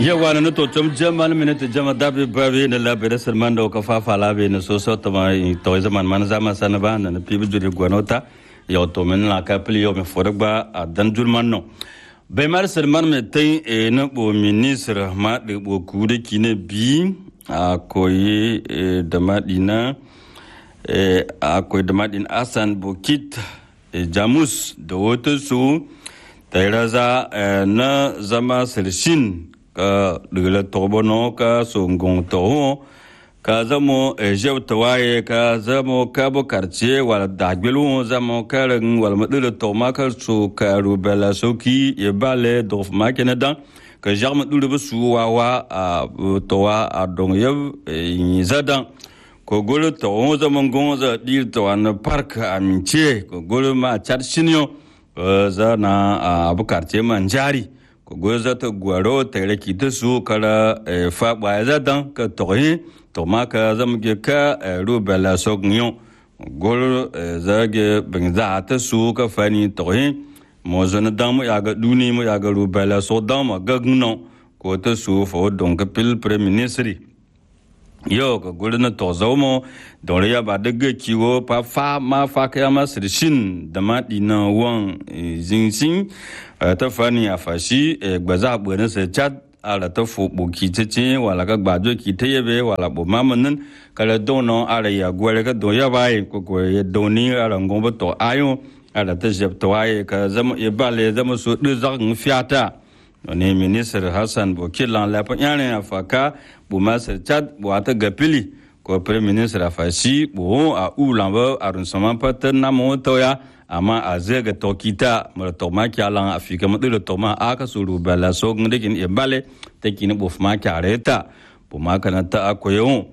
yawa na to tum jamal mine to jama dabi babi na labi da salman da ka fafa labi na so so to ma to zaman man zama sana ba na pibi juri gwanota ya to min la ka pli yo me forba a dan julman no bai mar salman me tai e na bo ministre ma de bo kude kine bi a koyi da madina a koyi da madin asan bukit jamus da wata su ta raza na zama sirshin ka dugla tobo no ka songong to ka zamo jew tawaye ka zamo ka bo karce wala dagbelu zamo ka ran wala madula to ma ka so ka rubela soki e bale dof ma kenadan ka jarma dulu bu su wa wa a to wa a dong yev yi zadan ko golo to on zaman gonza dil to an park amince ko golo ma chat shinyo za na abu karce man jari ko go za ta gwaro ta raki ta su kara fa ba za dan ka tohi to ma ka zam ge ka ru bela so gnyo gol za ge bin za ta su ka fani tohi mo zana dan mu ya ga duni mu ya ga ru bela so dan ma ga gno ko ta su fo don ka pil premier ministre yo ka gol na to zo mo don ya ba daga kiwo pa fa ma fa ka ma sirshin da ma dina wan zinsin ta fani a fashi gbaza bwene se chat ala ta fo boki tete wala ka gbajo ki te yebe wala bo mamanin kala dono ala ya gwere ka do ya bai ko ko ye doni ala ngombo to ayo ala ta jeb to aye ka zama ye bale zama so de zak fiata ne ministre hassan bokilan la pa yana afaka bu masar chat bu ata gapili ko premier ministre afashi bu a ulamba arun sama patan na mo to ya amma a zai ga tokita mara toma kyalan afika madira toma aka suru bala so ngde kin e bale te kin bu fma kyareta bu ma kana ta akoyo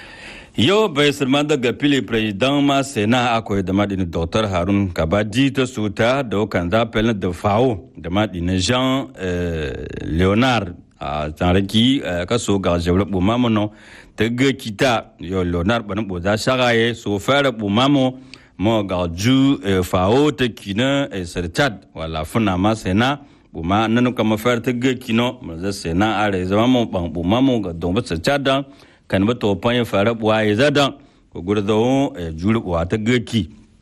yo bai sirma daga fili president ma sena akoy da madini dr harun kabadi ta suta da kan za pel da fawo da madini jean leonard a tsaraki ka so ga jawla bu mamono ta ga kita yo leonard ban bu za shagaye so fara bu mamo mo ga ju fao te kina e serchat wala funa ma sena bu ma nanu kama fer te ge kino ma za sena are zama mo bang bu ma mo ga don ba serchat da kan ba to pan fara bu ai za da ko gur do e juru wa te ge ki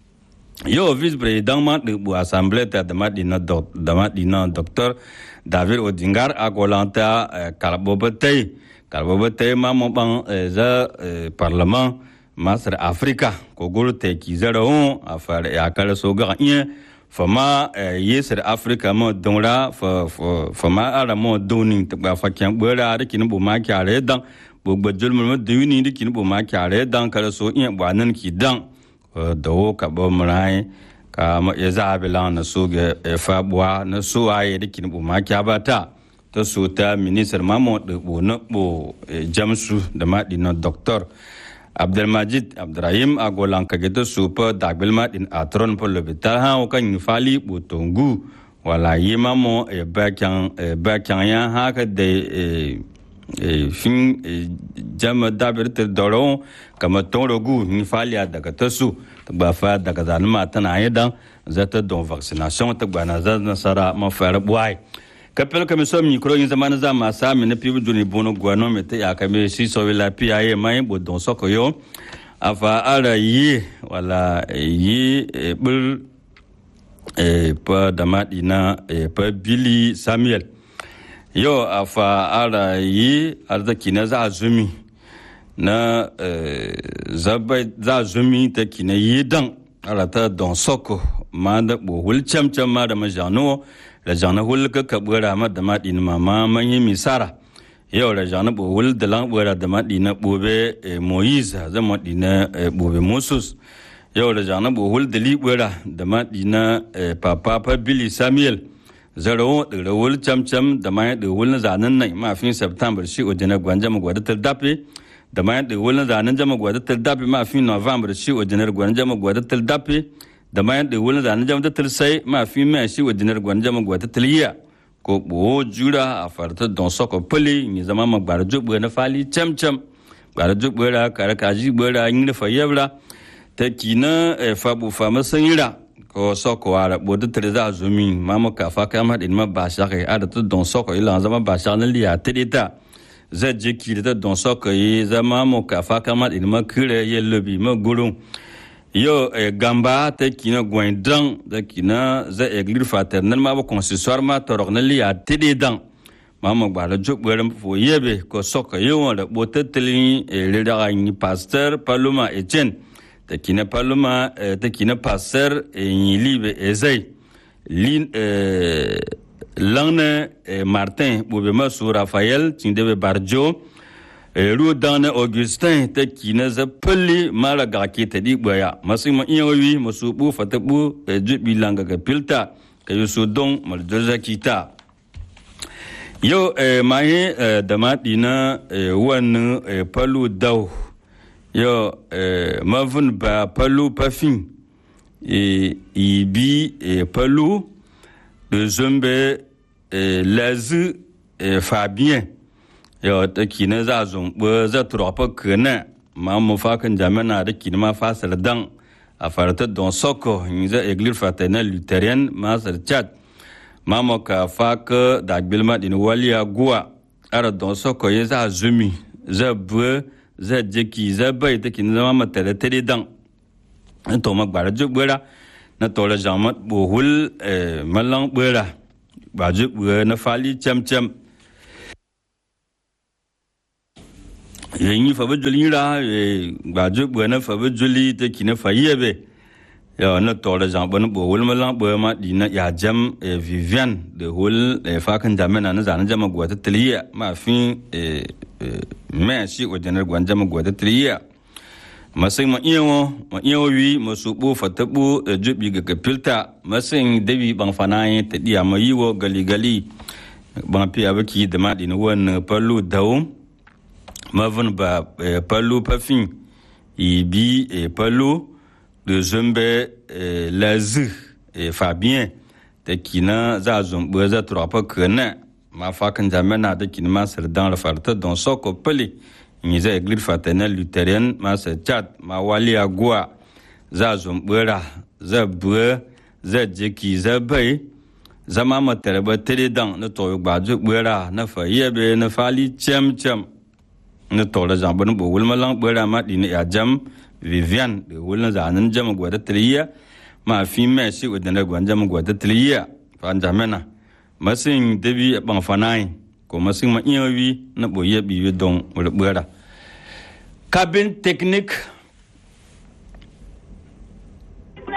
yo vice president ma de bu assemblée ta de madina do de madina docteur david odingar agolanta kalbo batay kalbo batay ma mo bang za parlement masar afrika ko gol te ki zara on a fara ya kala so ga iya fama yesar afrika mo donra fa fa ma ara mo doni ta ba fa kyan bora da kin bu ma kyare dan bu gbajul mo duni da kin bu ma kyare dan kala so iya ba nan ki dan da ka ba murai ka ma ya zabila na so ga fa buwa na so aye da kin bu ma kya ba ta ta so ta minister mamo da bo na bo jamsu da ma dinan doctor abdelmajid abdrahim a golan kage ta supa dagbilma din atron po lobital ha o kan fali butongu wala yima mo e bakyan e bakyan ya ha ka de e fin jama dabir te doro kama toro gu ni fali daga ta su ta ba fa daga zanuma tana yadan zata don vaccination ta gwana za nasara ma fara buai kapel kame so mi kuro yin zamana za ma sa mi na pibu juni bono gwano me te ya kame si so la pi aye mai bo don so ko yo afa ara yi wala yi bul e pa damadi na e pa billy samuel yo afa ara yi arzaki na za zumi na za zumi ta kina yi dan ara ta don soko ma da bo hul cham cham ma da ma jano la jana hul ka ka bura ma da ma din ma ma man yi misara yau la jana bo hul da lan bura da ma din bobe moise za ma din bobe moses yau la jana bo hul da li bura da ma din papa pa billy samuel zaro da rawul cham cham da ma da hul zanan nan ma fin september shi o jana gwanja ma gwada ta dape da ma da hul zanan jama gwada ta dape ma fin november shi o jana gwanja ma gwada ta dape da mayan da wani zanen jama tattal sai ma fi mai shi wa dinar gwan jama gwa tattal yiya ko bo jura a farta don soko pali ni zama ma gbara jubbe na fali cham cham gbara jubbe ra kare kaji gbara yin da fayyabra ta kina fa bu fa masanyira ko soko ara bodu treza zumi mamo ka fa ka ma din ma ba sha ke ada to don soko ila zama ba sha na liya tedita za je ki da don soko yi zama mo ka fa ka ma din ma kire ye lobi ma gurun yo eh, gamba ta kina gwen dan da kina za eglir fraternel ma ba consistoire ma torok na liya tedidan mama gbara juk bwerem fo yebe ko soko yo da bote telin le da ni pasteur paloma etienne ta kina paloma ta kina pasteur ni libe ezai lin langne martin bobe masu rafael tindebe barjo ru dane augustin ta kina za pulli mara ga ke ta di baya masu ma iya wi masu bu fata bu jubi langa ga pilta ka yusu don maljoza kita yau maye da maɗi na wani palu dau yau mavin ba palu pafin ibi palu de zombe lazi fabien yau ta kina za zumbu za turapa kana ma mu fakan jami'a da kina ma fasar dan a farata don soko yin za eglir fraternel lutherian masar chad mamo ka faka da gbilma din waliya guwa ara don soko ye za zumi za bue za jeki za bai ta kin zama mata da tare dan to ma gbara ju bura na to la jamat bohul malang bura ba ju bura na fali cham cham yin fa bujuli ra ba ju bura na fa bujuli ta kin fa yebe ya na tore jang bon bo wol ma lang bo ma di na ya jam vivian de hol fa kan jam na na zan jam go ta tliya ma fin me shi o janar gwan jam go ta tliya masai ma iya wo ma iya wi ma su bo fa ta bo jubi ga ka filta masai dabi ban fana yi ta diya ma yi wo gali gali ban fi abaki da ma di na won pallu dawo ma vun ba pallu pafin ibi pallu de zumbe eh, lazi eh, fabien da kina za zumbu za turapa kana ma fakan jamana da kina ma sardan la farta don soko pele ni za eglir fraternel lutherian ma sa chat ma wali agua za zumbura za bue za jeki za bai zama ma tarba tere dan na to gba ju bura na fa yebe na fali chem chem na to la jambu bo wulma lang bura ma di ya jam vivian de wulna zanen jama gwada tiliya ma fi me shi wadanda gwan jama gwada tiliya fa jamana masin dabi ban fanai ko masin ma iyawi na boye biwe don wulbura cabin technique